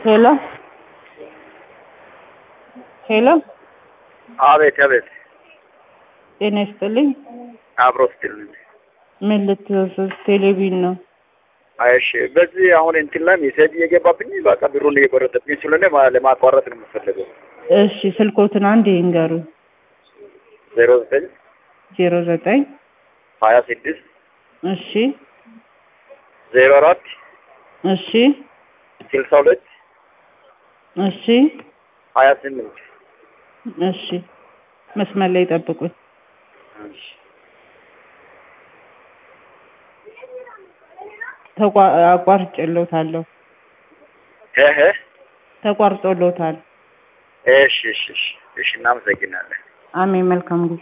ሄሎ ሄሎ አቤት አቤት ጤና ይስጥልኝ። አብሮ ስትልኝ ምን ልትወስድ? ቴሌቪዥን ነው። እሺ በዚህ አሁን እንትን ላይ ሜሴጅ እየገባብኝ በቃ ብሩን እየቆረጠብኝ ስለሆነ ማ- ለማቋረጥ ነው የምፈልገው። እሺ ስልኮትን አንድ ይንገሩ። ዜሮ ዘጠኝ ዜሮ ዘጠኝ ሀያ ስድስት እሺ ዜሮ አራት እሺ ስልሳ ሁለት እሺ ሀያ ስምንት እሺ መስመር ላይ ጠብቁኝ። ተቋ- አቋርጬልዎታለሁ። እህ ተቋርጦልዎታል። እሺ እሺ እሺ እሺ እናመሰግናለን። አሜን። መልካም ጊዜ